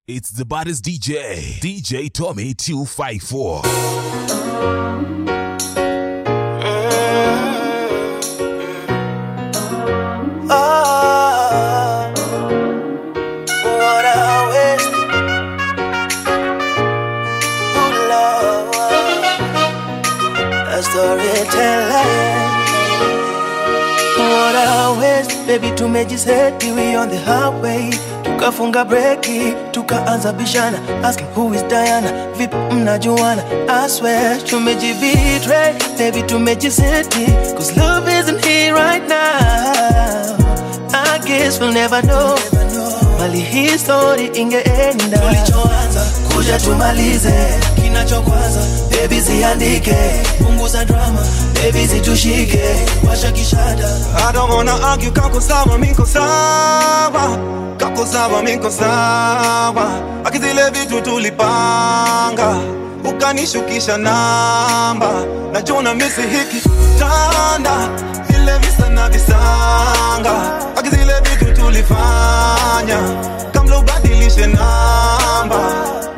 It's the baddest DJ, DJ Tommy 254. Ah, what a waste. Ooh, Lord, a storyteller. What a waste, baby, tumejiseti we on the highway tukafunga breki tukaanza bishana asking who is Diana vipi mnajuana I swear tumejibetray baby tumejiseti cause love isn't here right now I guess we'll never know mali hii story ingeenda tulichoanza kuja tumalize kinachokwaza baby ziandike punguza drama baby zitushike washa kishada I don't wanna argue, kako sawa, miko sawa Kako sawa, miko sawa Akizile vitu tulipanga Ukanishukisha namba Najua misi hiki tanda Vile visa na visanga Akizile vitu tulifanya Kamla ubadilishe namba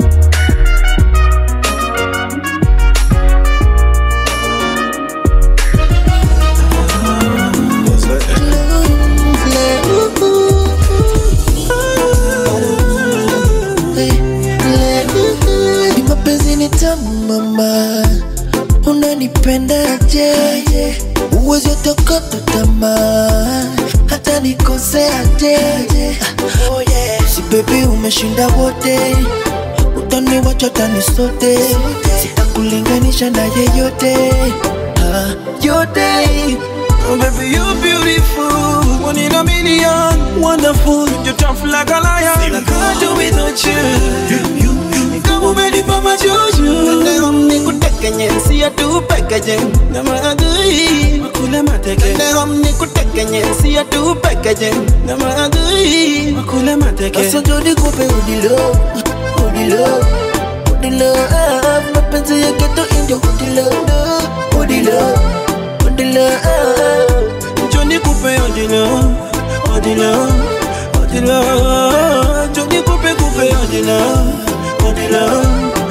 Ni mapenzi ni tamu mama, unanipendaje? Uwezi tokota tamaa, hata nikoseaje? Oh yeah. Si baby umeshinda wote, utaniwacha tani sote, sitakulinganisha na yeyote ah, yote. Oh baby you beautiful, one in a million, wonderful, you're tough like a lion. I can't do without you. Kama umenipa majuju Leo nikutekenye siya tu pekeje Na maadui Makule mateke Leo nikutekenye siya tu pekeje Na maadui Makule mateke Asa jodi kupe udilo Udilo Udilo Mapenzi ya geto indio Udilo Udilo Udilo Joni kupe udilo Udilo Udilo Joni kupe kupe udilo Odila,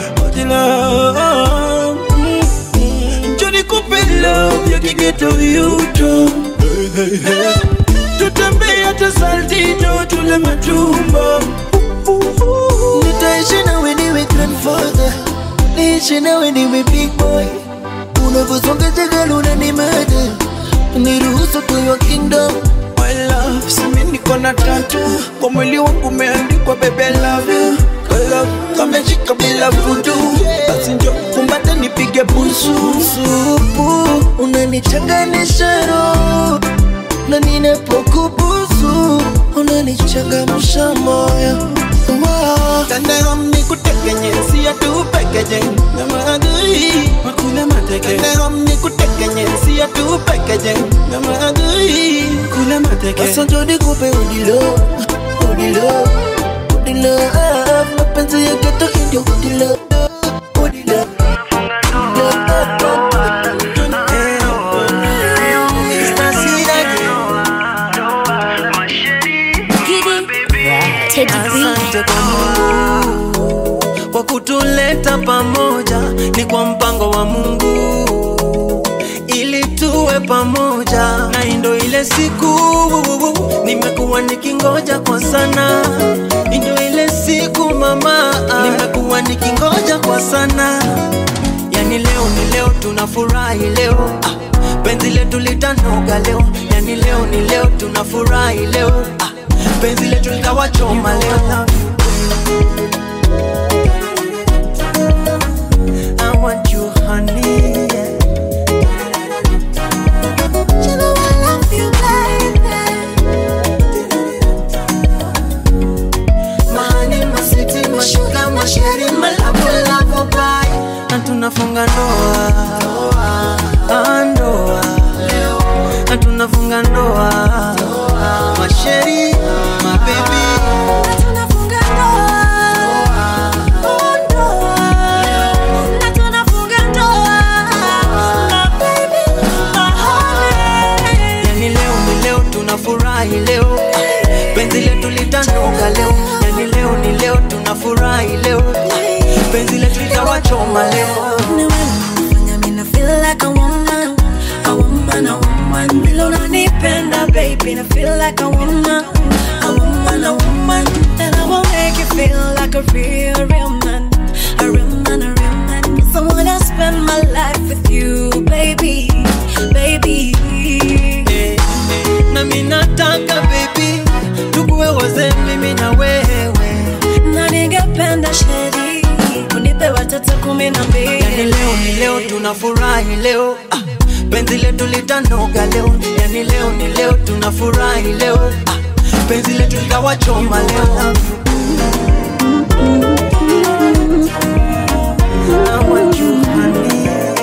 Odila Johnny kupe love ya kigeto yuto Tutembea hata saltito tule matumbo Nitaishi nawe niwe grandfather Niishi nawe niwe big boy Unavyosonga jagala unanimada Niruhusu to your kingdom My love, simi niko na tatu Kwa mwili wangu umeandikwa baby I love you I love, kameshika bila vudu Basi njo kumbate nipige busu Supu, unanichanganisha roho Na ninapokubusu Unanichangamsha moyo Wow. Tandem nikutekenye siya tu pekeje Na maadui Makule mateke Tandem nikutekenye siya tu pekeje Na maadui Makule mateke Asa jodi kupe udilo Udilo Udilo Mapenzi ya geto indio Udilo Udilo Asante kwa Mungu kwa kutuleta pamoja, ni kwa mpango wa Mungu ili tuwe pamoja, na hii ndo ile siku nimekuwa nikingoja kwa sana, hii ndo ile siku mama, nimekuwa nikingoja kwa sana, yani leo ni leo, tunafurahi leo ah, penzi letu litanoga leo, yani leo ni leo, tunafurahi leo ah, penzi letu litawachoma leo. I want you, honey. Yeah. You know I love you, baby. Mahani, masiti, mashuga, masheri, malavu, lavu, bai. Na tunafunga ndoa Ah, ndoa Na tunafunga ndoa masheri mabebi Tunafunga nikawachoma leo Ni wewe unafanya mimi na feel like a woman, a woman, a woman. Vile unanipenda baby, na feel like a woman, a woman, a woman. And I will make you feel like a real, real man, a real man, a real man. 'Cause I wanna spend my life with you, baby, baby. Eh, na mi nataka baby tukuwe wazee mimi na wewe Na ningependa sheri unipe watoto kumi na yani mbili. leo ni leo tunafurahi leo ah, penzi letu litanoga leo yani leo ni leo tunafurahi leo ah, penzi letu likawachoma leo I want you, honey.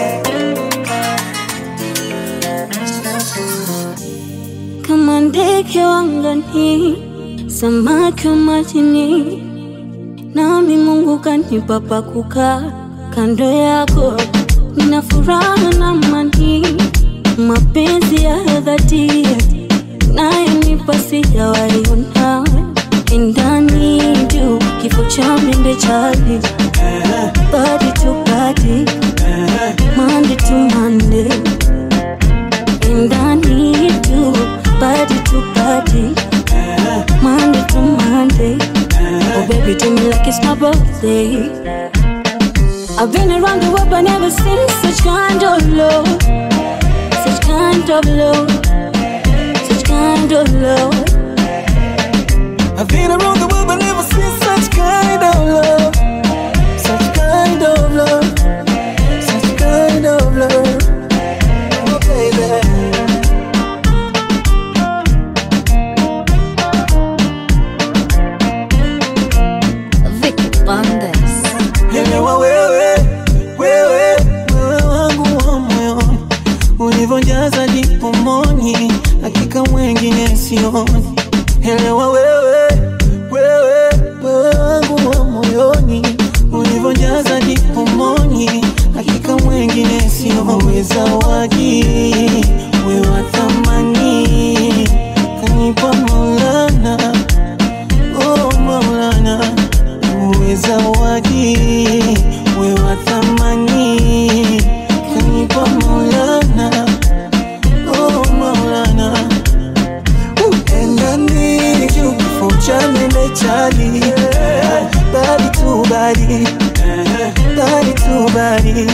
kama ndege wangani, samaki wa majini, nami Mungu kanipa pa kukaa kando yako. Nina furaha na amani, mapenzi ya dhati nayenipa sijawaiona ndani juu kifo cha mende chali body to body, Monday to Monday and I need you, body to body, Monday to Monday. Oh, baby, do me like it's my birthday. I've been around the world, but never seen such kind of love, such kind of love, such kind of love. I've been around the world but never seen such kind of love. Such kind of love. Such kind of love. Oh, baby. Vicky Bandes. Elewa wewe, wewe, wewe wangu wa moyoni, ulivyojaza dipomoni, hakika mwengine sioni. Elewa wewe, wewe, wewe wangu wa moyoni, ulivyojaza dipomoni, hakika mwengine sioni. Wewe zawadi, wewe wa thamani, kanipa Maulana, oh Maulana uwe zawadi, we wa thamani, kanipa Maulana, oh Maulana, endani juu kifo cha mende chali, body to body, body to body,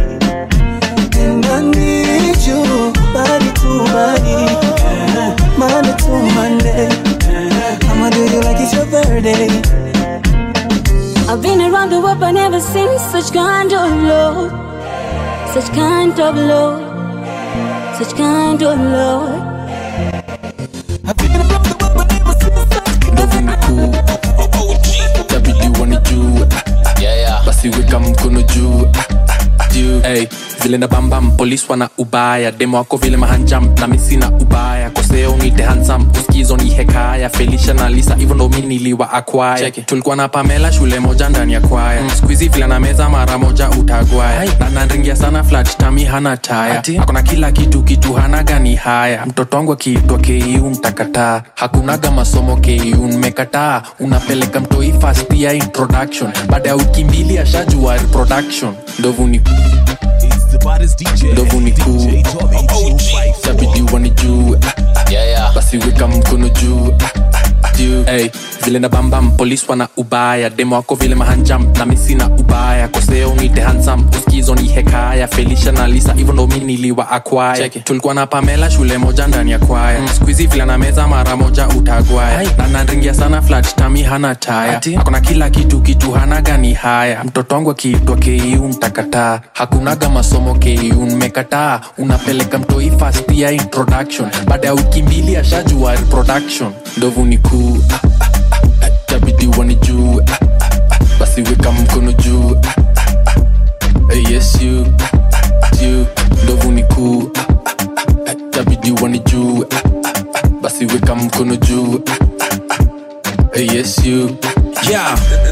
endani juu body to body, Monday to Monday, I'ma do you like it's your birthday. I've been around the world, but never seen such kind of love, such kind of love, such kind of love. I've been around the world but never seen such kind of itabidi wanijue basi weka mkono juu juu hey, vile na bambam polis wana ubaya demo wako vile mahanjam na misi na ubaya koseo nite hansam uskizo ni hekaya felisha na lisa hivyo ndo mi niliwa akwaya tulikuwa na pamela shule moja ndani ya kwaya mm. skuizi vile na meza mara moja utagwaya na nanringia sana flat tami hana taya akona kila kitu kitu hana gani haya mtoto wangu akiitwa ku mtakataa hakunaga masomo ku mmekataa unapeleka mtoi fast ya introduction baada ya wiki mbili ashajua reproduction ndovu ni He's the baddest DJ. Ndovu ni cool. DJ Tommy 254. tabidi wanijue basi weka mkono juu juu hey, vile na bambam polis wana ubaya demo wako vile mahanjam na misi na ubaya koseo nite hansam uskizo ni hekaya felisha na lisa hivyo ndo mi niliwa akwaya tulikuwa na pamela shule moja ndani ya kwaya mm. skuizi vile na meza mara moja utagwaya na nanringia sana flat tami hana taya akona kila kitu kitu hana gani haya mtoto wangu akiitwa ku mtakataa hakunaga masomo ku mmekataa unapeleka mtoi fast ya introduction baada ya wiki mbili ashajua reproduction ndovu ni kuu tabidi wanijue basi weka mkono juu Eh, yes you you ndovu ni kuu tabidi wanijue basi weka mkono juu Eh, yes you Yeah,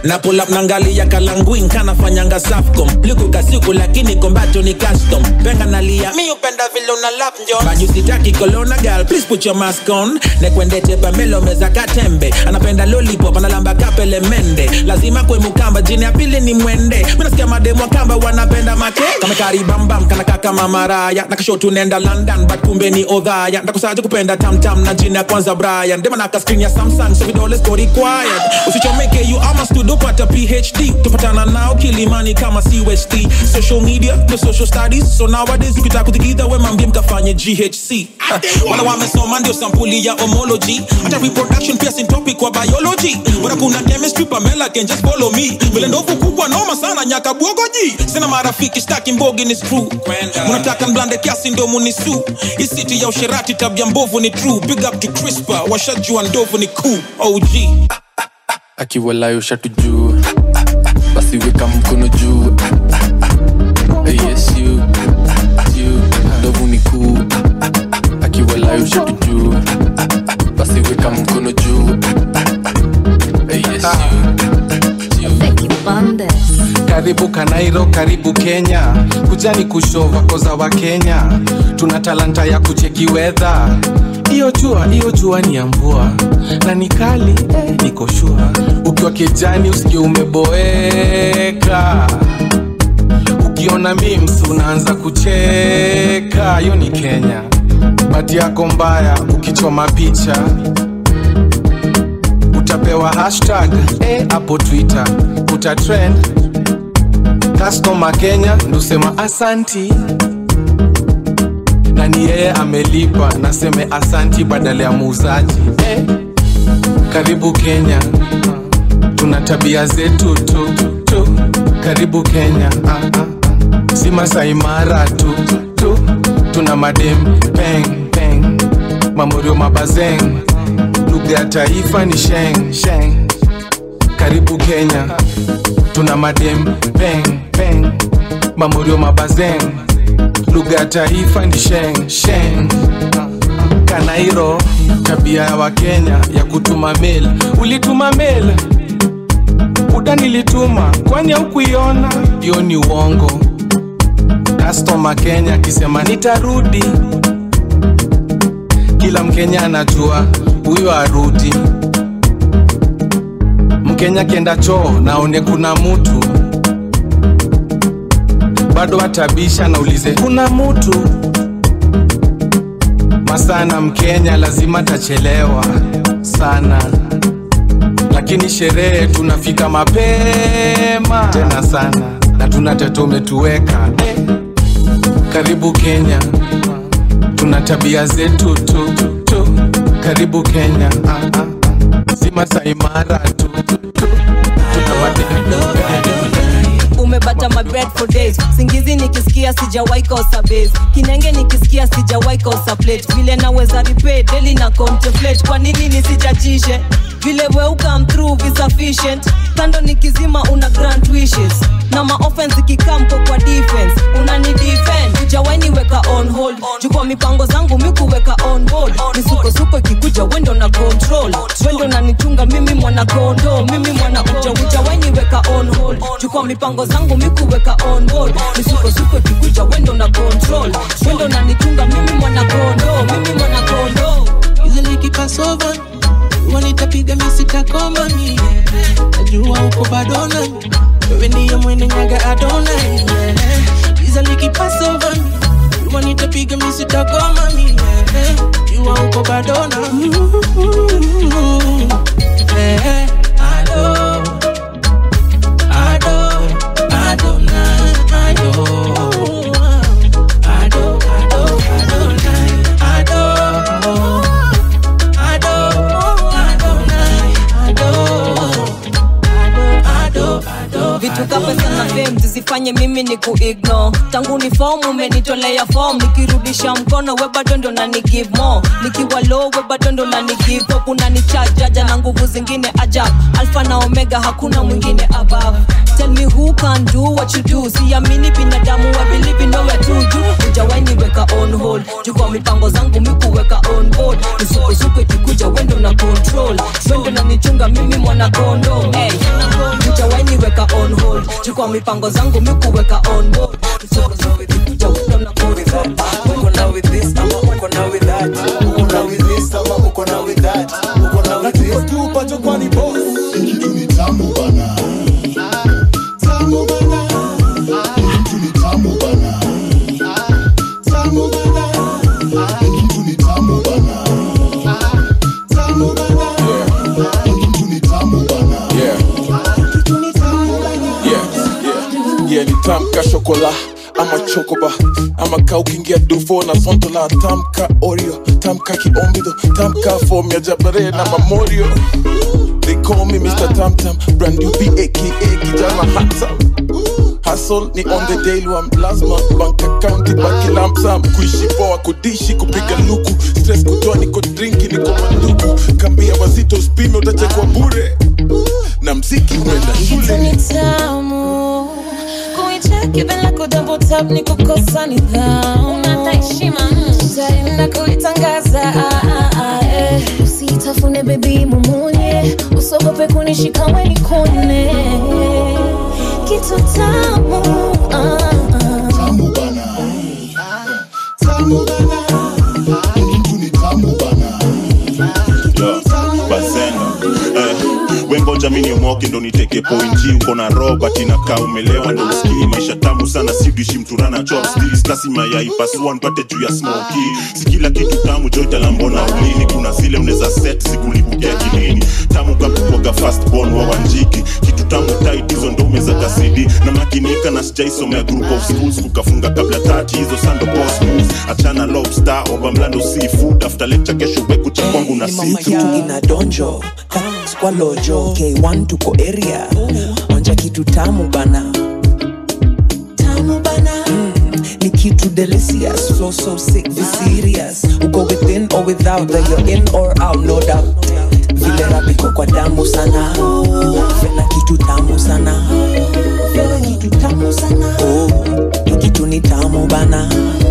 na pull up nangalia kalanguin kanafanyanga safcom liku kasiku lakini kombato ni custom penga nalia mi upenda vile una lap njon banyusitaki kolona gal please put your mask on nekwendete pamelo meza katembe anapenda lollipop analamba kapele mende lazima kwe mukamba jini ya pili ni mwende minasikia mademo kamba wanapenda make kamekaribambam kanaka kama maraya nakashotu nenda london but kumbe ni odhaya ndakusaje kupenda tamtam na jina ya kwanza brian demanaka screen ya samsung so vidole siko required usichomeke you ama studio pata phd tupatana nao kilimani kama cust social media no social studies so nowadays ukitaka kutikidha we mambie mkafanye ghc wala wamesoma ndio sampuli ya homology hata reproduction pia sin topic kwa biology bora kuna chemistry pamela can just follow me vile ndovu kubwa noma sana nyaka bwogoji sina marafiki staki mbogi ni screw munataka mblande kiasi ndo munisu isiti ya usherati tabia mbovu ni true big up to crispa washajua ndovu ni cool og akiwalayo shatu juu basi weka mkono juu yes you you ndovu ni kuu akiwalayo shatu juu basi weka mkono juu yes you karibu kanairo karibu kenya kujani kushova koza wa kenya tuna talanta ya kucheki wedha iyo jua iyo jua ni ya mvua na ni kali eh, niko shua ukiwa kijani usikie umeboeka ukiona mims unaanza kucheka hiyo ni kenya bati yako mbaya ukichoma picha utapewa hashtag eh, hapo twitter utatrend customer kenya ndusema asanti na ni yeye amelipa naseme asanti badala ya muuzaji eh, karibu kenya tuna tabia zetu tu, tu. karibu kenya ah, ah. si masaimara tu, tu tuna madem peng peng mamorio mabazeng lugha ya taifa ni sheng sheng karibu kenya tuna madem peng peng mamorio mabazeng lugha ya taifa ni sheng sheng kanairo tabia ya wakenya ya kutuma mail ulituma mail uda nilituma kwani haukuiona hiyo ni uongo kastoma kenya akisema nitarudi kila mkenya anajua huyo arudi mkenya kienda choo naone kuna mutu bado atabisha naulize kuna mutu masana mkenya lazima tachelewa sana lakini sherehe tunafika mapema tena sana na tuna teto umetuweka eh. karibu kenya tuna tabia zetu tu, tu. karibu kenya ah, ah. si masaimara tu, tu. tuna madeni umebata my bed for days singizi nikisikia sijawahi kosa base kinenge nikisikia sijawahi kosa plate vile naweza repay daily na contemplate kwa nini nisijachishe vile we come through is sufficient kando nikizima una grant wishes na maoffense ikikamko kwa defense unani defend ujawaini weka on hold jukwa mipango zangu mikuweka on board misukosuko ikikuja wendo na control wendo nanichunga mimi mwana kondo mimi mwana uja ujawaini weka on hold jukwa mipango zangu mikuweka on board misukosuko ikikuja wendo na control wendo nanichunga mimi mwana kondo mimi mwana kondo Easily kipasova wanitapiga misitakoma mie najua uko badona wewe ndiye mwene nyaga adona Easily kipasova wanitapiga misitakoma mie jua uko badona Eh, ado, ado, adona, ado. Ado, ado, adonai, ado. vitu ka pesa na fame zisifanye mimi ni kuigno tangu ni fom umenitolea fom nikirudisha mkono we bado ndo na ni give more nikiwa low we bado ndo na ni give up unanichajaja na nguvu zingine ajab alfa na omega hakuna mwingine above tell me who can do what you do siamini binadamu I believe in nowhere to do ujawai niweka on hold juu kwa mipango zangu mikuweka on board nisukosuko ikikuja wendo na control wendo na nichunga mimi mwana kondo hey. ujawai niweka on hold juu kwa mipango zangu mikuweka on board nisukosuko ikikuja wendo na control uko na with this ama uko na with that uko na with this ama uko na with that uko na with this tu pacho kwani boss kitu ni tamu bana tamu bana kitu ni tamu bana tamu bana kitu ni tamu bana tamu bana kitu ni tamu bana yeah. yeah, yeah. yeah, nitamka shokola ama chokoba ama ka ukiingia dufo na sontola tamka orio tamka kiombido tamka fom ya jabare na mamorio they call me mr tamtam brand new b aka kijana handsome Hustle ni on the daily one lazima bank account ibaki lump sum kuishi poa kudishi kupiga luku stress kutoa niko drinki niko manduku kambia wazito spime utachekwa bure na mziki unaenda shule ni tamu kuicheki bila kudouble tap ni kukosa nidhamu heshima utaenda kuitangaza ah, ah, ah, eh. usitafune bebi mumunye usogope kunishika weni kone kitu tamu ah, ah. tamu bana tamu bana kitu ni tamu bana Yo, Bazenga. Eh, wengoja mini omoke ndo niteke pointi uko na roba tinakaa umelewa ndo usikii maisha tamu sana sidishi mturana chopsticks kasi mayai pasua npate juu ya smoki si kila kitu tamu joitalambona ulini kuna zile unaweza set sikulibukia kilini tamu kakukwaga fast born wa wanjiki kitu tamu tight hizo ndo umeza kasidi na makinika na sijaisomea group of schools kukafunga kabla tati hizo sando boss moves achana lobster oba mlando seafood after lecture kesho weku cha kwangu na ni mama situ kitu ina donjo Thanks kwa lojo k1 tuko area onja kitu tamu bana tamu bana mm, ni kitu delicious so so sick be serious uko within or without that you're in or out no doubt vile rapiko kwa damu sana fela kitu tamu sana fela kitu tamu sana oh, ni kitu ni tamu bana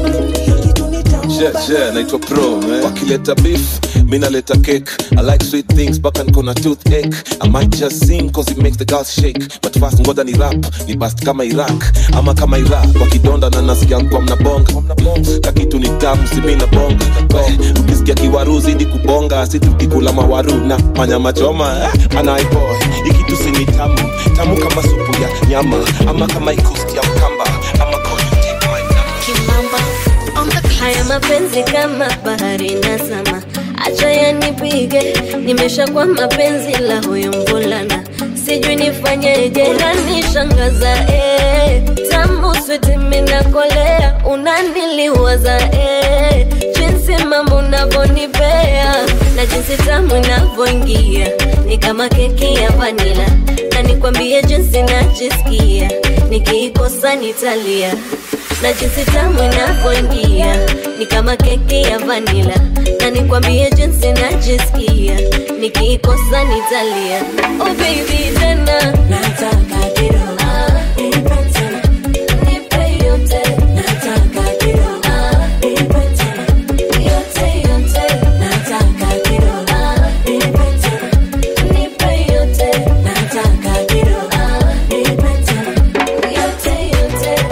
Yeah, yeah, naitwa pro man. wakileta beef mi naleta cake i like sweet things mpaka niko na toothache i might just sing cause it makes the girls shake but fast ngoja ni rap ni bast kama iraq ama kama iraq kwa kidonda na nasikia kwa mnabonga kakitu ni tamu simi na bonga We, ukisikia kiwaru zidi kubonga si tukikula mawaru na manyama choma eh, anaiboy ikitu sini tamu tamu kama supu ya nyama ama kama ikusti ya mkamba ama Kimamba on the haya mapenzi kama bahari na sama, acha yanipige, nimesha kwa mapenzi la huyo mvulana, sijui nifanyeje, unanishangaza eh, tamu switi minakolea, unaniliwaza eh, jinsi mambo unavyonipea na jinsi tamu inavyoingia ni kama keki ya vanila, na nikwambie jinsi najisikia nikiikosa nitalia na jinsi tamu inavyoingia ni kama keki ya vanila, na nikwambie jinsi najisikia nikiikosa nitalia. Oh baby, tena nataka kidogo ah, nipe tena, nipe yote nataka kidogo ah, nipe tena, yote yote nataka kidogo ah, nipe tena, nipe yote nataka kidogo ah, nipe tena, yote yote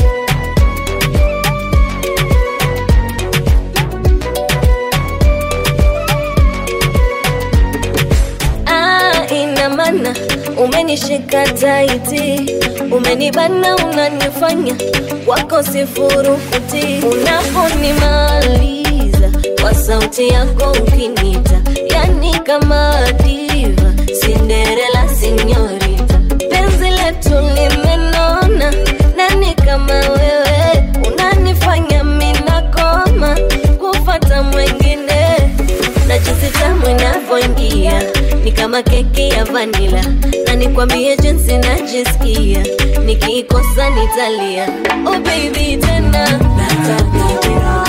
Ah, ina maana umenishika taiti, umenibana, unanifanya wako sifuru kuti. Unaponimaliza kwa sauti yako ukinita, yani kama diva, Cinderella sinyorita, penzi letu limenona, nani kama wewe unanifanya minakoma kufata mwengine na jinsi tamu inavyoingia ni kama keki ya vanila, na nikwambie jinsi najisikia nikiikosa nitalia. Oh baby, tena nataka kidogo.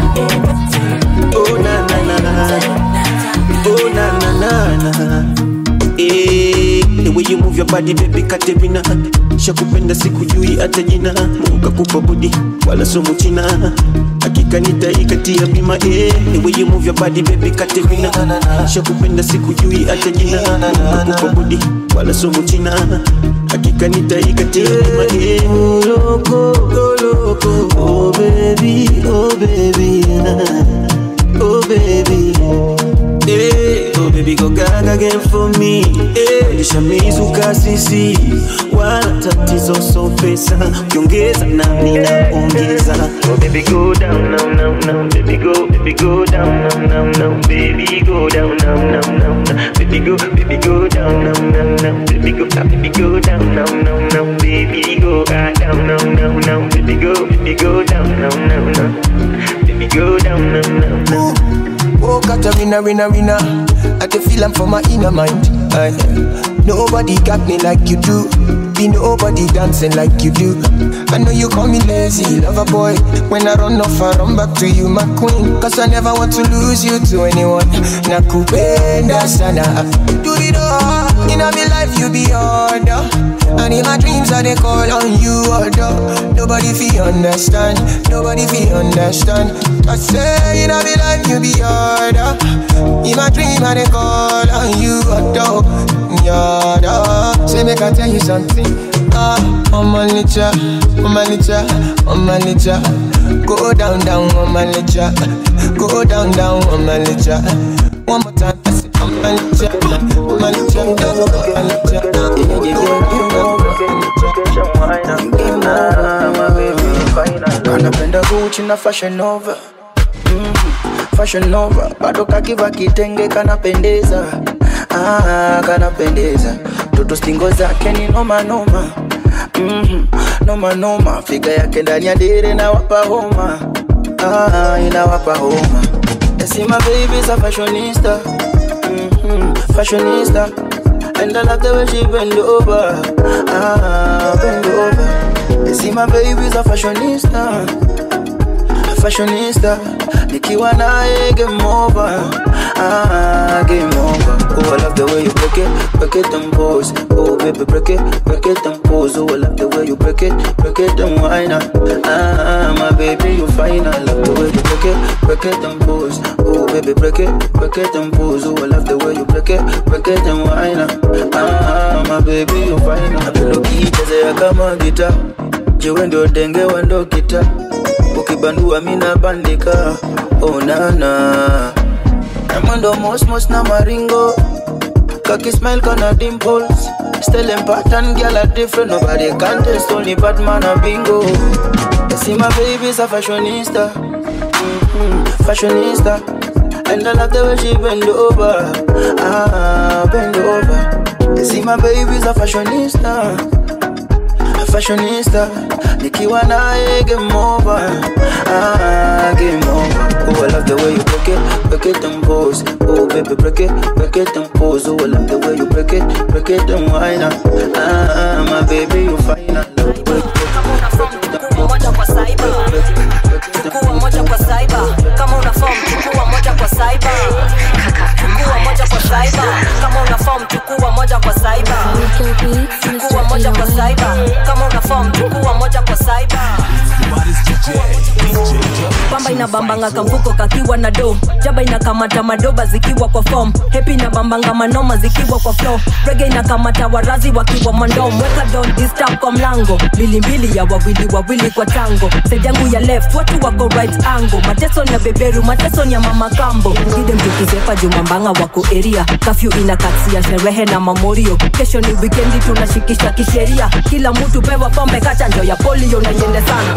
Oh na na na na. Oh na na na na. Eh, the way you move your body baby Katerina shakupenda sikujui hata jina Mungu kakupa budi wala somo china hakika nitaikatia bima eh the way you move your body baby Katerina shakupenda sikujui hata jina Mungu kakupa budi wala somo china hakika nitaikatia bima eh oh loco oh loco oh baby oh baby oh baby Hey, oh baby go gaga again for me hey, nishamizuka sisi wala tatizo so pesa ukiongeza nami naongeza oh baby go down now now now baby go baby go down now now now baby go down now now now now baby go baby go down now now now baby go ah, baby go down now now now baby go ah, down now now now baby go baby go down now now now baby go down now now now Oh, Katarina, winner, winner. I can feel I'm for my inner mind. Aye. nobody got me like you do. Be nobody dancing like you do. I know you call me lazy, lover boy. When I run off, I run back to you, my queen. Cause I never want to lose you to anyone. Nakupenda sana. Do it all. In my life, you be order. And in my dreams, I they call on you, order. Nobody feel understand. Nobody feel understand. I say, in my life, you be order. In my dream, I they call on you, order. Yada. Say, make I tell you something. Ah, on my nature, on my nature, on my nature. Go down, down on my nature. Go down, down on my nature. One more time, I say, on my nature, on my nature, on my nature. Yeah, yeah, yeah, anapenda Gucci na Fashion Nova mm, Fashion Nova bado kakiva kitenge kanapendeza ah, kanapendeza toto stingo zake ni noma noma mm, noma noma figa yake ndani ya dere na wapa homa ah, inawapa homa See my baby's a fashionista mm-hmm, fashionista and I love the way she bend over ah, bend over You see my baby's a fashionista fashionista nikiwa naye game over ah, game over oh I love the way you break it break it and pose oh baby break it break it and pose oh I love the way you break it break it and whine ah my baby you fine I love the way you break it break it and pose oh baby break it break it and pose oh I love the way you break it break it and whine ah my baby you fine napenda ukichezea kama gita jiwe ndio denge wa ndo kita ukibandua mina bandika onana na mwendo mosmos na maringo kakismile kana dimples Stelling pattern, girl are different Nobody can test, only Batman a bingo You see my baby's a fashionista mm-hmm, Fashionista And I love the way she bend over Ah, bend over You see my baby's a fashionista fashionista nikiwa naye game over ah, game over oh I love the way you break it break it and pose oh baby break it break it and pose oh I love the way you break it break it and whine ah my baby you fine I love the way you chukua moja kwa saiba chukua moja kwa saiba kama una form chukua moja kwa saiba chukua moja kwa saiba kama una form chukua moja kwa saiba chukua moja kwa saiba kama una form chukua moja kwa saiba pamba inabambanga kamfuko kakiwa na do jaba inakamata madoba zikiwa kwa form hepi inabambanga manoma zikiwa kwa flow rege inakamata warazi wakiwa mandom weka don disturb kwa mlango mbilimbili ya wawili wawili kwa tango side yangu ya left watu wako right angle mateso ni ya beberu mateso ni ya mama kambo gide mtukizepa jumambanga wako eria kafyu inakatsia sherehe na mamorio kesho ni wikendi tunashikisha kisheria kila mtu pewa pombe kachanjo ya polio na iende sana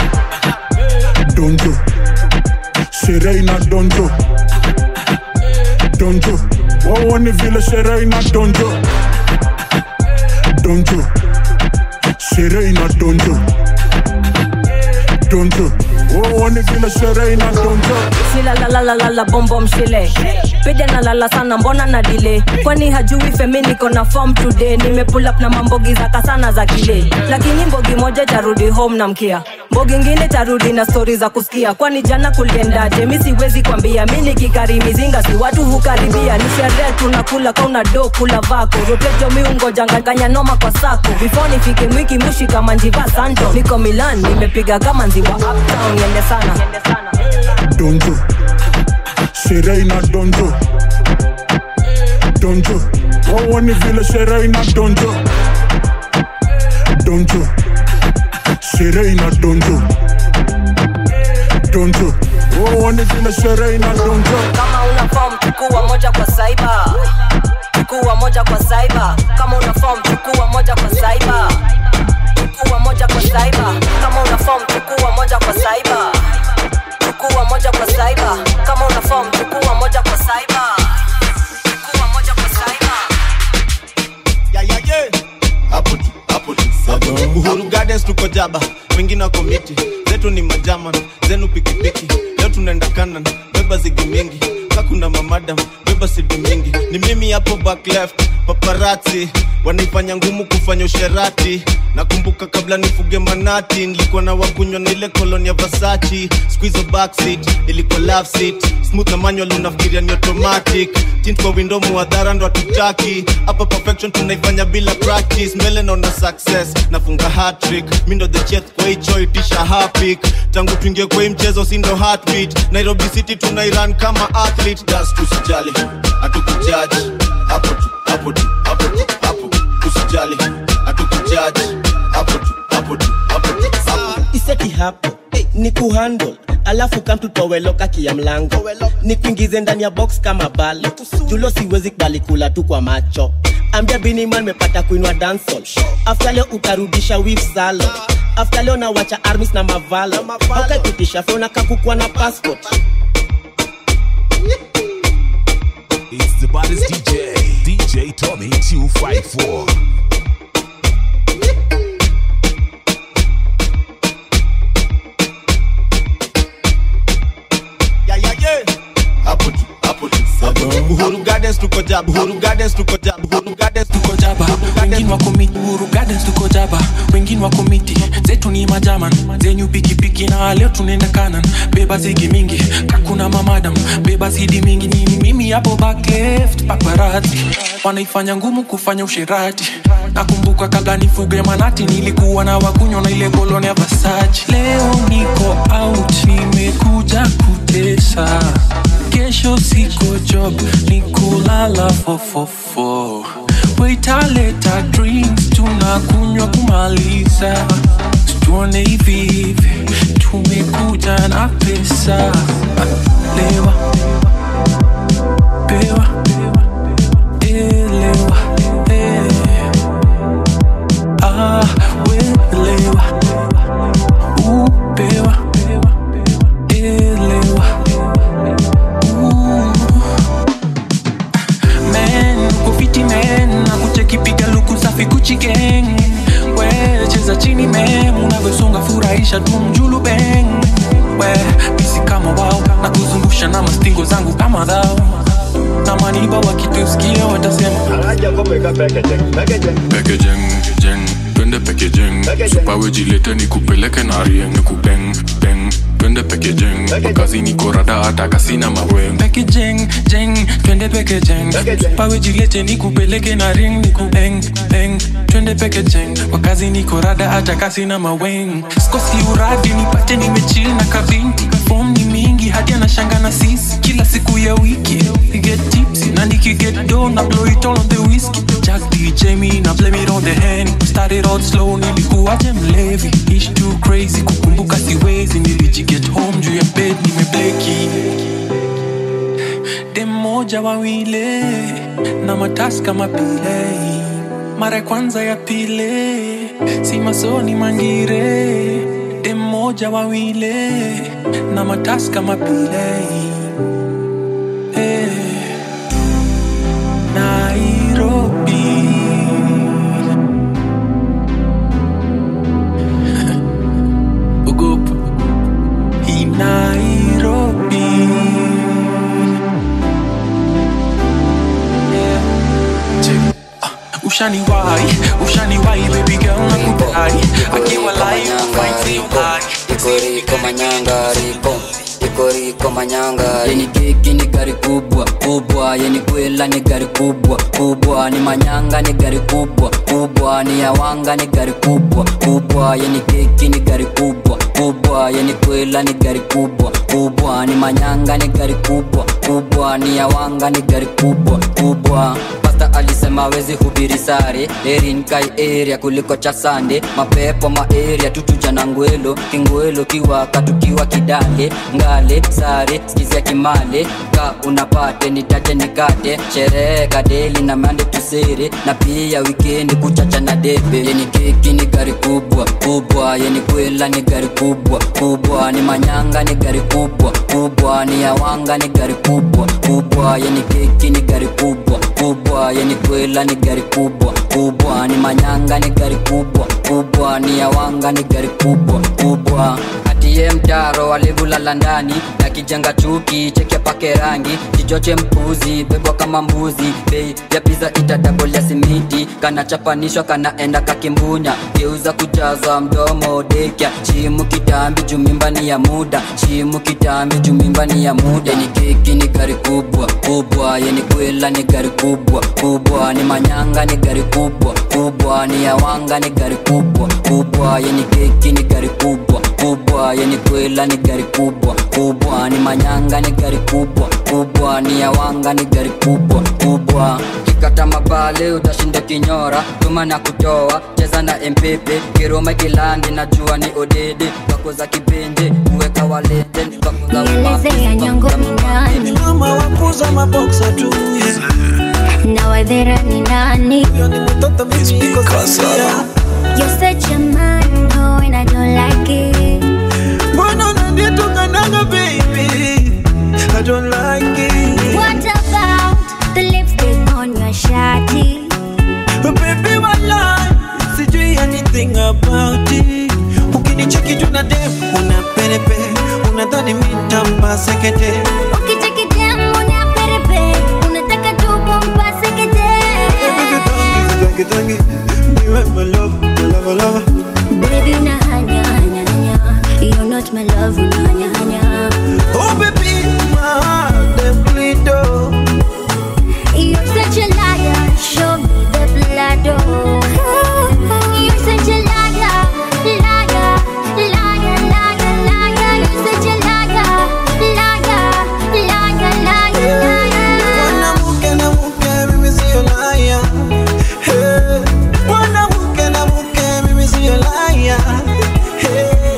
donjo sherehe ina donjo donjo waone vile sherehe ina donjo donjo sherehe ina donjo donjo waone vile sherehe ina donjo shilalalalala bombom shile pede nalala sana mbona na delay kwani hajui femi niko na form today nimepull up na mambogi zaka sana za kile lakini mbogi moja tarudi home na mkia mbogi ngine tarudi na stori za kusikia kwani jana kuliendaje mi siwezi kwambia mi nikikari mizinga si watu hukaribia ni sherehe tunakula kauna do kula vako rotejo miungojanganganya noma kwa sako before nifike mwiki mushi kama njiva santo niko milan nimepiga kama nziwa uptown yende sana donjo sherehe ina donjo donjo waone vile sherehe ina donjo donjo sherehe ina donjo donjo waone vile sherehe ina donjo kama una form chukua moja kwa saiba chukua moja kwa saiba kama una form chukua moja kwa saiba chukua moja kwa saiba kama una form chukua moja kwa saiba chukua moja kwa saiba kama una form chukua moja kwa saiba chukua moja kwa saiba Yeah, yeah, yeah. Hapo tu, hapo tu, hapo tu. Uhuru Gardens tuko jaba, wengine wako miti, zetu ni majaman, zenu pikipiki. Leo tunaenda kanan, beba zigi mingi, kakuna mamadam, beba sidi mingi. Ni mimi hapo back left, paparazzi wanaifanya ngumu kufanya usherati. Nakumbuka kabla nifuge manati, nilikuwa na wakunywa na ile koloni ya Versace. Squeeze back seat, ilikuwa love seat. Smooth na manual unafikiria ni automatic. Tint kwa window muadhara ndo hatutaki. Hapa perfection tunaifanya bila practice. Mbele naona success, nafunga hat-trick. Mi ndo the chef kwa hicho itisha hapik. Tangu tuingie kwa hii mchezo si ndo heartbeat. Nairobi City tunairan kama athlete. Das tusijali, hatukujaji. Hapo tu, hapo tu, hapo tu, hapo. Usijali, hatukujaji. Hapo tu, hapo tu, hapo tu, hapo. iseti hapo ni kuhandle alafu kamtutoweloka kia mlango ni kuingize ndani ya box kama balo julo siwezi kubali kula tu kwa macho ambia biniman mepata kuinwa dansol afta leo utarudisha wif salo afta leo nawacha armis na mavalo aukapitisha fona kakukwa na passport It's the baddest DJ, DJ Tommy 254. Yeah, yeah, yeah. Hapo tu, hapo tu, hapo tu. Uhuru Gardens tuko jaba, Uhuru Gardens tuko jaba, Uhuru Gardens tuko jaba wengine wako miti Uhuru Gardens tuko jaba wengine wako miti zetu ni majaman zenyu pikipiki na leo tunaenda kanan beba zigi mingi kakuna mamadam beba zidi mingi ni mimi hapo back left paparazzi wanaifanya ngumu kufanya usherati nakumbuka kabla nifuge manati nilikuwa na wakunywa na ile koloni ya Versace leo niko out nimekuja kutesa kesho siko job ni kulala fofofo waitaleta drinks tunakunywa kumaliza tuone hivi hivi tumekuja na pesa lewa pewa elewa eh. ah, welewa upewa elewa men kufiti men na kuchekipiga luku safi kuchi gang we cheza chini men unavyosonga furahisha tu mjulu bang we bisi kama wao na kuzungusha na mastingo zangu kama dhao na maniba wakitusikia watasema Packaging, jeng, twende packaging Supa wejilete ni kupeleke na rieng ni kubeng, beng Twende packaging, makazi niko rada hata kasina maweng packaging jeng twende packaging pawe jilete ni kupeleke na ring ni kubeng beng twende packaging wakazi niko rada hata kasi na maweng skosi uradi nipate nimechill na kabinti form ni mingi hadi anashanga na sisi kila siku ya wiki we get tipsy na nikiget do na blow it all on the whiskey Jack DJ me na blame it on the hand started out slow nilikuwaje mlevi ish too crazy kukumbuka siwezi nilijiget home juu ya bed nimebleki dem moja wawile na matas kama pile mara ya kwanza ya pile si masoni mangire dem moja wawile na matas kama pile hey. Nairobi ogopa hii Nairobi ushaniwai ushaniwai baby girl nakudai akiwa live fight you high ikoriko manyanga riko ikoriko manyanga yeni keki ni gari kubwa kubwa yeni kwela ni gari kubwa kubwa ni manyanga ni gari kubwa kubwa ni yawanga ni gari kubwa kubwa yeni keki ni gari kubwa kubwa yeni kwela ni gari kubwa kubwa ni manyanga ni gari kubwa kubwa ni yawanga ni gari kubwa kubwa pasta alisema wezi hubiri sare erin kai area kuliko cha sande mapepo maeria tutuja na ngwelo kingwelo kiwaka tukiwa kidale ngale sare skizia kimale ka unapate nitaje nikate sherehe kadeli na mande tusere na pia wikendi kuchacha na debe yeni keki ni gari kubwa kubwa yeni kwela ni gari kubwa kubwa ni manyanga ni gari kubwa kubwa ni yawanga ni gari kubwa kubwa yeni keki ni gari kubwa kubwa yeni kwela ni gari kubwa kubwa ni manyanga ni gari kubwa kubwa ni yawanga ni gari kubwa kubwa atiye mtaro walivulala ndani na kijenga chuki cheke pake rangi kichoche mpuzi bebwa kama mbuzi bei ya piza itadabolia simiti kanachapanishwa kanaenda kakimbunya geuza kujaza mdomo dekya chimu kitambi jumimbani ya muda chimu kitambi jumimbani ya muda ni keki ni gari kubwa kubwa yeni kwela ni gari kubwa kubwa ni manyanga ni gari kubwa kubwa ni yawanga ni gari kubwa kubwa yeni keki ni gari kubwa kubwa yeni kwela ni gari kubwa kubwa ni manyanga ni gari kubwa kubwa ni yawanga ni gari kubwa kubwa kikata mabale utashinda kinyora tuma na kutoa cheza na mpepe kiroma kilandi najua ni odede wako za kipende kuweka walete Nielezea nyango ni nani mama wakuza maboksa tu na wadhera ni nani You're such a man, oh, and I don't like it. mbona unanitukanaga baby I don't like it What about the lipstick on your shawty? baby walai sijui anything about it ukinicheki tuna dem una perepe unadhani mitampa sekete Ukicheki dem una perepe, unataka tu kumpase kete. tangi tangi niwe my love my love love Baby, una hanya, hanya, hanya. You're not my love, una hanya, hanya. oh baby my heart dem bleed oh You're such a liar, show me the blood, oh. You're such a liar, liar, liar, liar, liar. You're such a liar, liar, liar, liar, liar. mwanamke na mke mimi sio laya Hey. mwanamke na mke mimi sio laya Hey.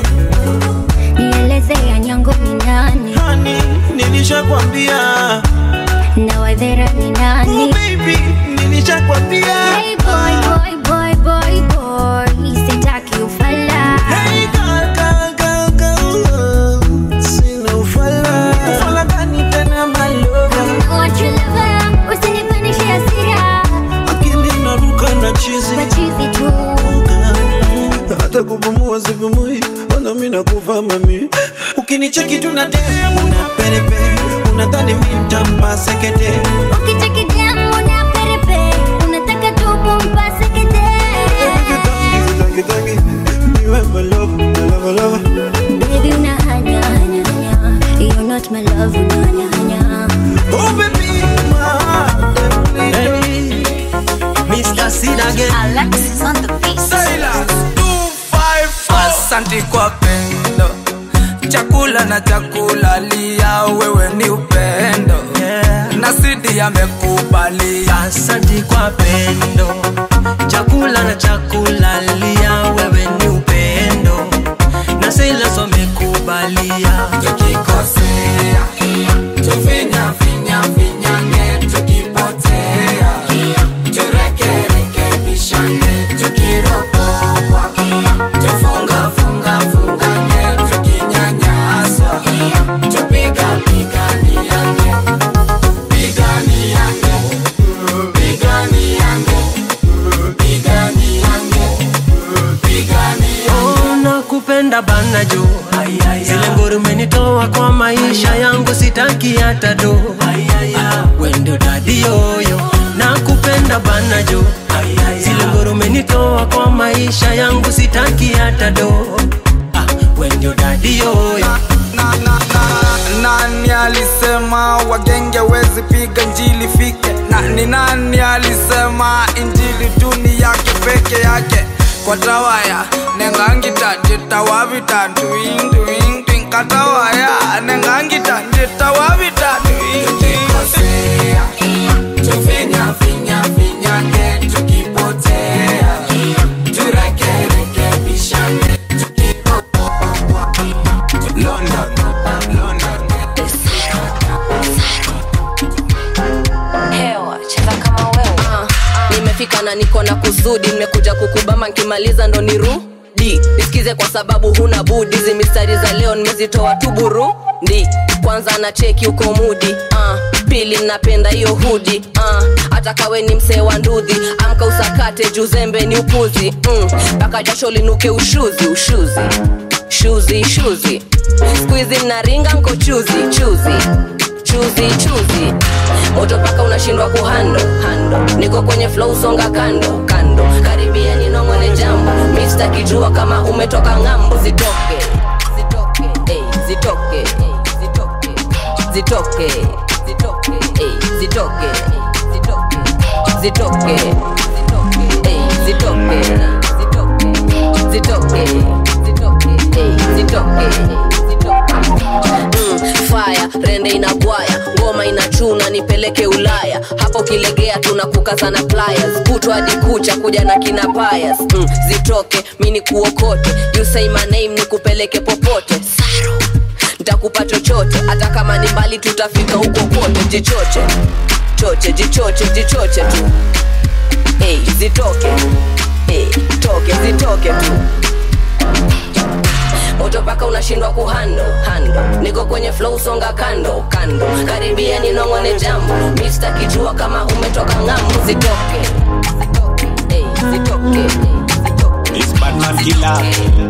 Nielezea nyango ni nani Honey, nilishakwambia na wadhera ni nani? Oh, baby, nilishakwambia Hey boy, boy, boy, boy, boy, sitaki ufala. Hey girl, girl, girl, girl, sina ufala. Ufala gani tena my lover? What you lover, usinipandishe hasira. Akili inaruka na chizi. Machizi tu. hata kupumua sipumui ona mi nakufa mami ukinicheki tuna dem una perepe unadhani mi ntampa sekete Ukicheki dem una perepe, unataka tu kumpase kete. tangi tangi niwe my love my love love Baby, una hanya, hanya, hanya. You're not my love, una hanya, hanya. oh baby my heart dem bleed Mr. Sid again. Alexis on the beat. Silas 254. Asante kwa pendo, chakula na chakula lia, wewe ni upendo na Sidi amekubalia. Asante kwa pendo, chakula na chakula lia, wewe ni upendo na Silas amekubalia. Tukikosea tufinya finya finyange, tukipotea turekerekebishane, tukiropoa tufunga funga fungane, tukinyanyaswa tupiga piganiane, piganiane, piganiane, piganiane, piganiane. Oh, nakupenda bana jo zile ngoro umenitoa kwa maisha yangu sitaki hata do wendo dadi yoyo nakupenda bana jo maisha yangu sitaki hata do ah, wendio dadioyo nani alisema wagenge wezi piga njili fike nani nani alisema injili duni yake peke yake kwa tawaya nengangita jitawavita tuing tuing tuing katawaya nengangita jitawavita tuing tuing tufinya finya finya ke tukipotea turekerekebishane London, London. hewa cheza kama wewe uh, nimefika na niko na kusudi nimekuja kukubama nkimaliza ndo nirudi nisikize kwa sababu huna budi hizi mistari za leo nimezitoa tu burundi kwanza na cheki uko mudi uh, pili napenda hiyo hudi uh, hata kawe ni msee wa ndudhi amka usakate juzembe ni upuzi mpaka mm, jasho linuke ushuzi ushuzi shuzi shuzi skuizi mnaringa nko chuzi chuzi chuzi chuzi moto paka unashindwa kuhando hando niko kwenye flow songa kando kando karibia ninongone jambo mista kijua kama umetoka ng'ambo zitoke zitoke ey, zitoke ey, zitoke zitoke zitoke ey, zitoke zitoke zitoke ey, zitoke zitoke zitoke zitoke ey, zitoke Mm, fire rende inagwaya ngoma inachuna nipeleke ulaya hapo kilegea tunakukaza na pliers kutwa hadi kucha kuja na kina payas mm, zitoke mini kuokote you say my name nikupeleke popote Saru. ntakupa chochote hata kama ni mbali tutafika huko kote jichoche choche jichoche jichoche tu hey, zitoke hey, toke zitoke tu moto paka unashindwa kuhando hando niko kwenye flow songa kando kando karibia ninongone jambo mista kijua kama umetoka ng'ambo zitoke zitoke ey, zitoke It's Batman Killer.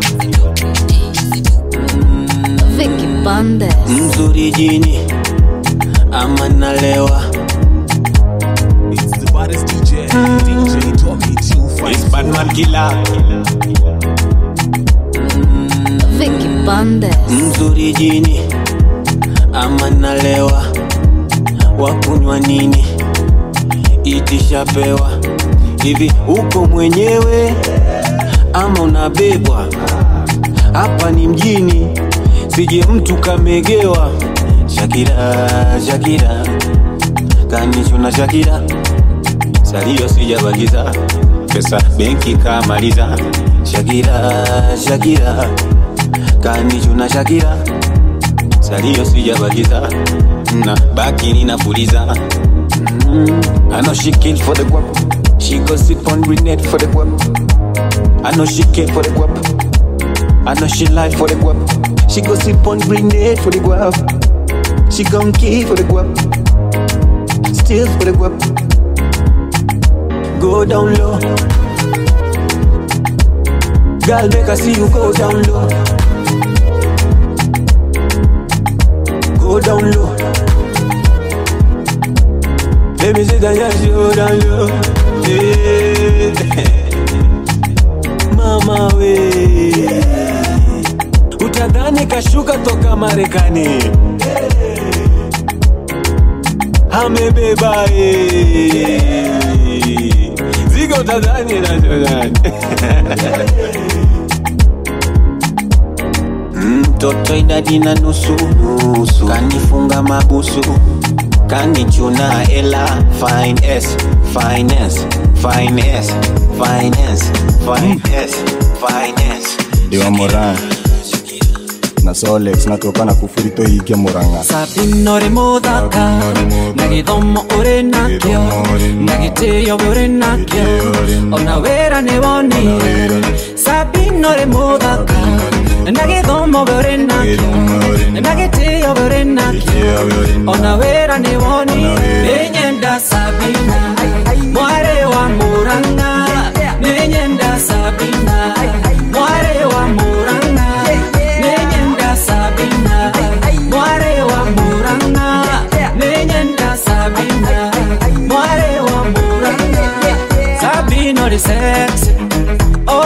Vicky Bandes. mzuri jini ama nalewa It's the baddest DJ, DJ Tommy 254. It's Batman Killer. Vicky Bandes. mzuri jini ama nalewa wakunywa nini itishapewa hivi uko mwenyewe ama unabebwa hapa ni mjini sije mtu kamegewa shakira shakira kanichuna shakira salio sijabakiza pesa benki kamaliza shakira shakira kanichuna shakira salio sijabakiza na baki ninapuliza mm. I know she kill for the guap She go sit on grenade for the guap I know she kill for the guap I know she lie for the guap She go sip on grenade for the guap She gon' kill for the guap Still for the guap Go down low Girl make I see you go down low Go down low Let me see that yes you go down low yeah. Mama we utadhani kashuka toka Marekani amebeba eh. zigo utadhani nachodhani mtoto idadi na nusu nusu kanifunga mabusu kanichuna ela finance finance finance finance finance finance Diwa Moran na Solex natoka na kufurito ikia Murang'a sabinore muthaka na githomo uri nakio na gitio we uri nakio ona wira ni wonire sabinore muthaka na githomo we uri nakio na gitio we uri nakio ona wira ni wonire ninyenda sabina mware wa muranga ninyenda sabina mware wa muranga ninyenda sabina mware wa muranga ninyenda sabina mware wa muranga sabina ri sexy oh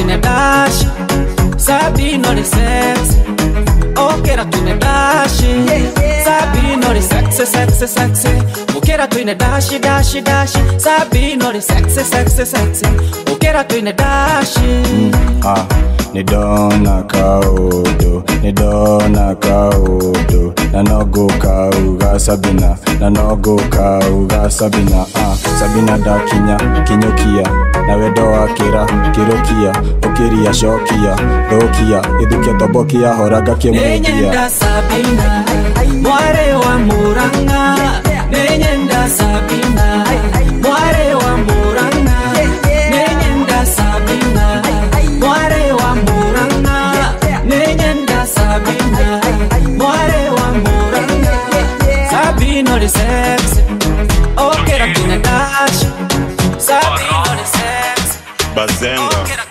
twine dashi Sabino the sexy Okera twine dashi Sabino the sexy sexy sexy Okera twine dashi dashi dashi Sabino the sexy sexy sexy Okera twine dashi ah, nidona kaudo nidona kaudo nanogo kauga sabina nanogo kauga sabina ah, sabina da kinya kinyokia nawedo wakira kirokia ukiria shokia thokia ithukia tobokia horaga kimwekia Nenyenda Sabina Mware wa Muranga Nenyenda Sabina Mware wa Muranga Nenyenda Sabina Mware wa Muranga Nenyenda Sabina Mware wa Muranga Sabino the sexy Okay, I'm gonna dash Sabino the sexy bazenga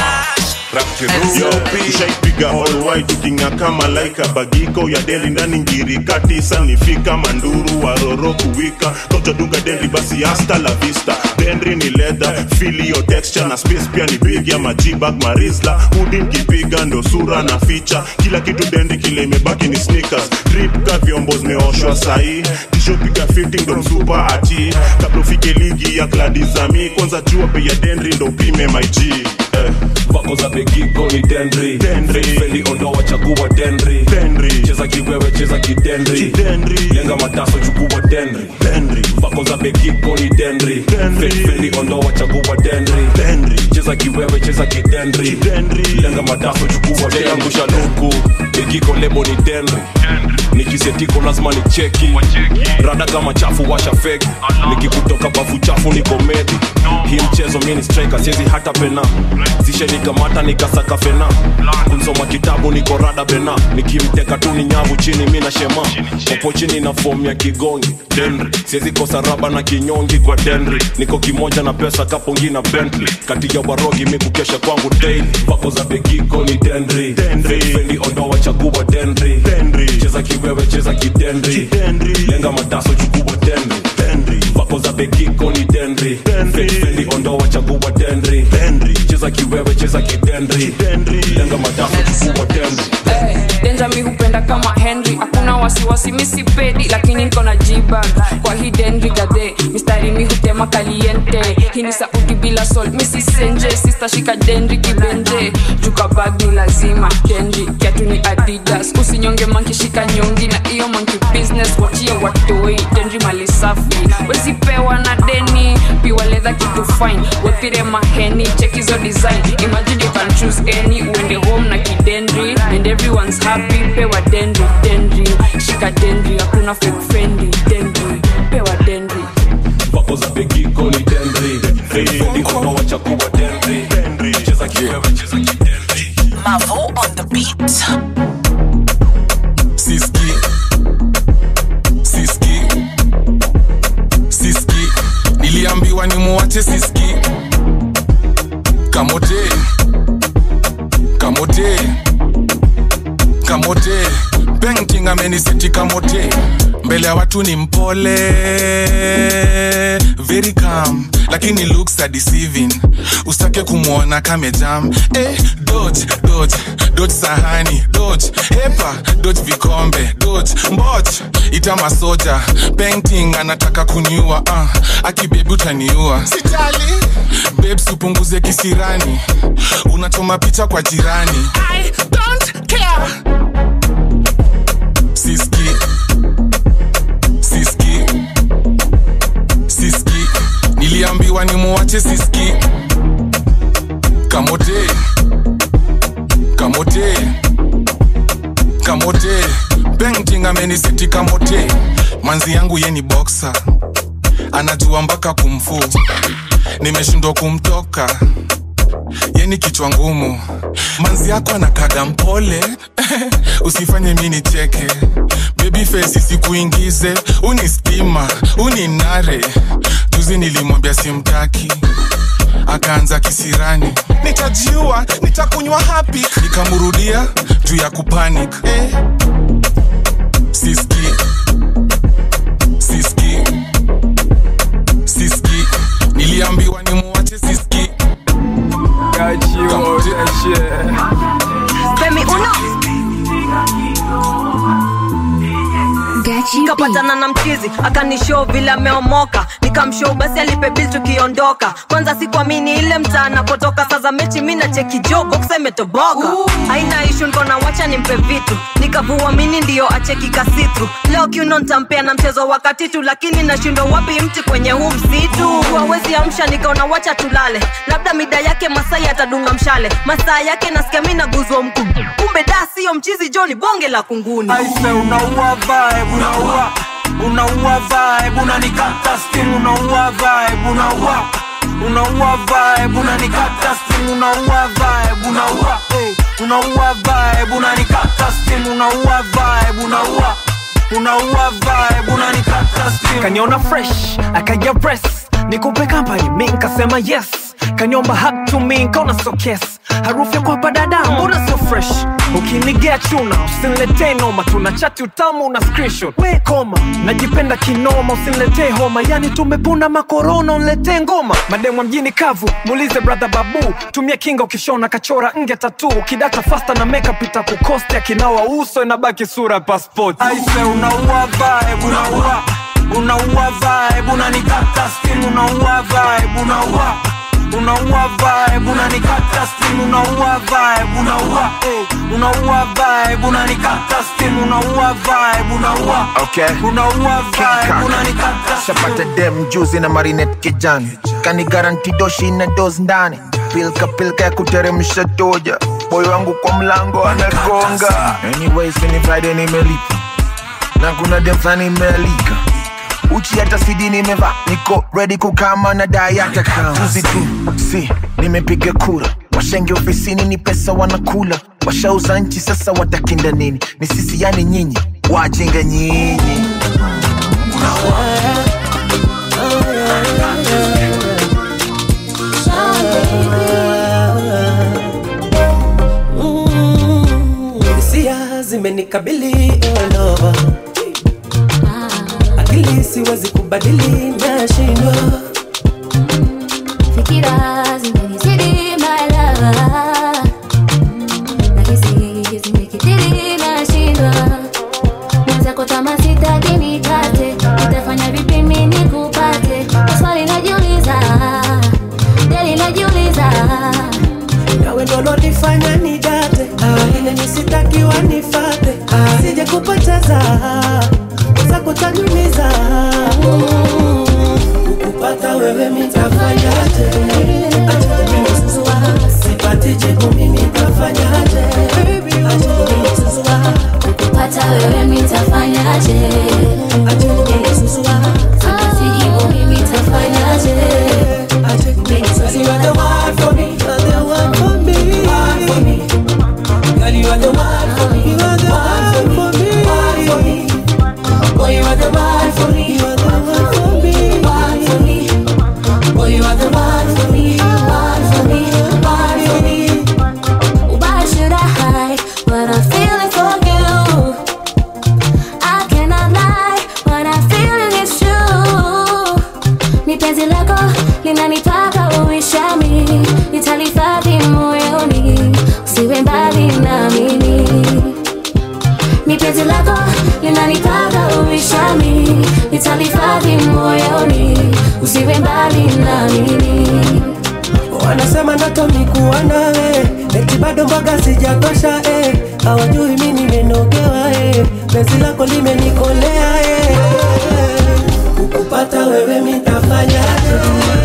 Yo, ushaipiga holwai tukinga kama laika bagiko ya deli ndani ngiri katisa nifika manduru waroro kuwika kochodunga dendri basi hasta la vista dendri ni leather feel your texture na space pia ni big ya majibag marisla hudi mkipiga ndo sura na ficha kila kitu dendri kile imebaki ni sneakers drip ka vyombo zimeoshwa sahii tishopiga 50 ndo msupa ati kabla ufike ligi ya kladizami kwanza jua bei ya dendri ndo upime my G eh. vako za begiko ni dendri fendi ondoa chagua dendri cheza kiwewe cheza kidendri lenga mataso chukua dendri vako za begiko ni dendri fendi ondoa chagua dendri cheza kiwewe cheza kidendri lenga mataso chukua dendri angusha luku begiko lebo ni dendri nikisetiko lazima ni cheki rada kama chafu washa feki nikikutoka bafu chafu ni komedi hii mchezo mini striker siezi hata pena zishenikamata nikasaka fena kunsoma kitabu niko rada bena nikimteka tu ni nyavu chini mi na shema popo chini na fomu ya kigongi denri siezi kosa raba na kinyongi kwa denri niko kimoja na pesa kapongi na bentley kati ya warogi mi kukesha kwangu daily pako za begiko ni denri fendi ondoa chagua denri cheza kiwewe cheza kidendri lenga mataso chukua denri vako za begiko ni denri fendi ondoa chagua denri cheza kiwewe cheza kidendri lenga mataso chukua denri denja mi hupenda kama henry hakuna wasiwasi misipedi lakini niko na jiba kwa hii denri gadhe mistari mi hutema kaliente hii ni sauti bila sol misisenje sistashika denri kibenje juka bag ni lazima denri kiatu ni adidas usinyonge mankishika nyongi na iyo manki business wachia watoi denri mali safi wezipewa na deni piwa ledha kitu fine wethire maheni chekizo design imagine you can choose any uende home na kidendri and everyone's happy pewa dendri dendri shika dendri hakuna fake friendly dendri pewa dendri vako za begiko ni dendri fendi ondoa chagua dendri cheza kiwewe cheza kidendri Mavo on the beat. Siski Siski Siski Niliambiwa ni muwache Siski Kamote Kamote Kamote Painting ameniseti kamote mbele ya watu ni mpole very calm lakini looks are deceiving usitake kumwona kamejam eh, dodge dodge dodge sahani dodge hepa dodge vikombe dodge mboch ita masoja painting anataka kuniua uh, akibebi utaniua sitali babes upunguze kisirani unachoma picha kwa jirani I don't care. siski siski siski niliambiwa ni muwache siski kamote kamote kamote painting amenisiti kamote manzi yangu ye ni boxer anajua mpaka kumfu nimeshindwa kumtoka yeni kichwa ngumu manzi yako anakaga mpole usifanye mi nicheke baby face isikuingize uni stima uni nare juzi nilimwambia simtaki akaanza kisirani nitajiua nitakunywa hapi nikamrudia juu ya kupanic eh. siski siski siski niliambiwa ni muwache siski kamote Femi uno kapatana na mchizi akanishow vile ameomoka nikamshow basi alipe bil tukiondoka kwanza sikuamini ile mtaa anapotoka sasa mechi mi na cheki jogo kusemetoboka haina ishu nkona wacha nimpe vitu nikavua mini ndiyo acheki kasitru leo kiuno ntampea na mchezo wakati tu lakini nashindwa wapi mti kwenye huu msitu wawezi amsha nikaona wacha tulale labda mida yake masai atadunga mshale masaa yake nasikia mi naguzwa mkuu kumbe da siyo mchizi joni bonge la kunguni aise unaua vibe unaua unaua vibe unanikata sting unaua vibe unaua unaua vibe unanikata sting unaua vibe unaua eh, unaua vibe unanikata sting unaua vibe unaua unaua vibe unanikata sting kaniona fresh akaja press nikupe company mi nkasema yes kaniomba hug to me nkaona so kes harufu ya kwapa dada mbona so fresh ukinigea chuna usiniletee noma tuna chati utamu na screenshot we koma najipenda kinoma usiniletee homa yani tumepuna makorona uniletee ngoma mademwa mjini kavu muulize brother babu tumia kinga ukishona kachora nge tatu ukidata fasta na makeup itakukosti akinawa uso inabaki sura ya passport aise unaua vibe unaua unaua vibe unanikata sting unaua vibe unaua unaua vibe unanikata sting unaua vibe unaua eh, unaua vibe unanikata sting unaua vibe unaua Okay. unaua vibe Kaka. unanikata shapata dem juzi na marinet kijani kani garanti doshi na dos ndani pilka pilka ya kuteremsha toja moyo wangu kwa mlango anagonga anyways ni friday nimelipa na kuna dem flani imealika uchi hata sidi nimeva niko ready kukama na dai hata kama juzi tu si nimepiga kura washenge ofisini ni pesa wanakula washauza nchi sasa watakinda nini ni sisi yani nyinyi wajinga nyinyi hisia zimenikabili all over akili siwezi kubadili nashindwa fikira zimenizidi malava nahisi zimekithiri nashindwa mwenzako kama sitaki nikate nitafanya vipi mimi nikupate swali najiuliza jali najiuliza nawe ndo lolifanya nidate ile nisitakiwa nifate sije kupoteza weza kutanyumiza ukupata wewe mitafanyaje Acha kunisumbua. sipati jibu mimi tafanyaje Acha kunisumbua. kupata wewe mitafanyaje sijibu mimi tafanyaje You are the one for me, you are the one for me, one for me. Girl, you are the one for me, you are the one for me, one for me. Boy, you are the one for me, you are the one for me, one for me. Boy, you are the one for me, one for me, one for me. Why should I hide what I'm feeling for you? I cannot lie, what I'm feeling is true. Ni penzi lako linanitaka uishami, nitalihifadhi moyoni, usiwe mbali na mimi. Ni penzi lako linanitaka uishami, nitalihifadhi moyoni, usiwe mbali na mimi. wanasema ndoto ni kuwa nawe eti bado mboga sijatosha eh. hawajui mi nimenogewa eh. penzi lako limenikolea eh. kukupata wewe mitafanyaje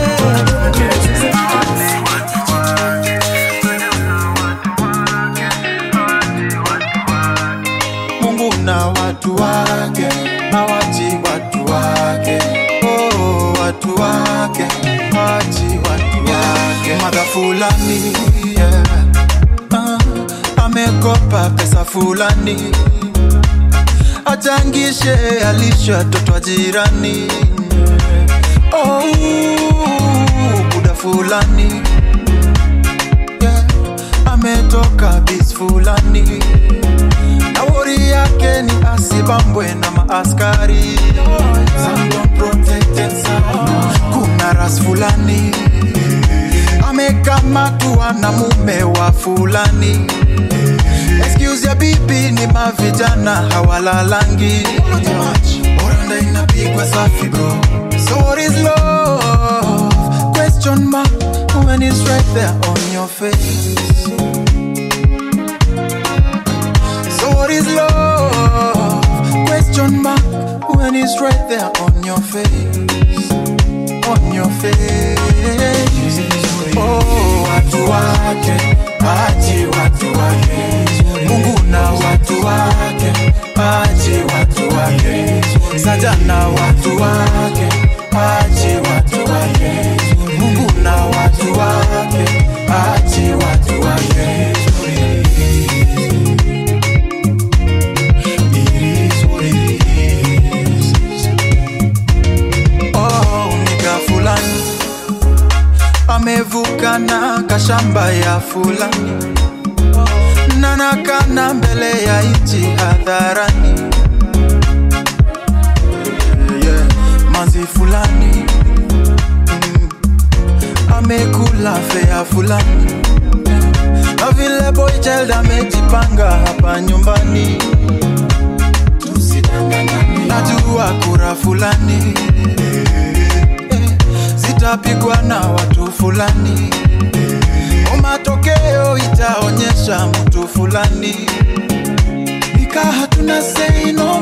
mungu na watu wake hawachi watu wake oh, watu wake hawachi watu wake madha fulani yeah. ah, amekopa pesa fulani achangishe alisho watoto wa jirani oh, buda fulani yeah. ametoka bis fulani na wori yake ni asibambwe na maaskari Some don't protect themselves. kuna ras fulani amekamatwa na mume wa fulani excuse ya bibi ni mavijana hawalalangi oranda inapigwa safi bro so what is love question mark when it's right there on your face so what is love question mark when it's right there on your face on your face oh watu wake aji watu wake mungu na watu wake aji watu wake sajana watu wake aji watu wake mungu na watu wake aji watu wake Oh, nika fulani amevuka na kashamba ya fulani nanakana mbele ya nchi hadharani yeah. manzi fulani mm. amekula fea fulani na vile boy child amejipanga hapa nyumbani najua kura fulani zitapigwa na watu fulani matokeo itaonyesha mtu fulani nika hatuna sei no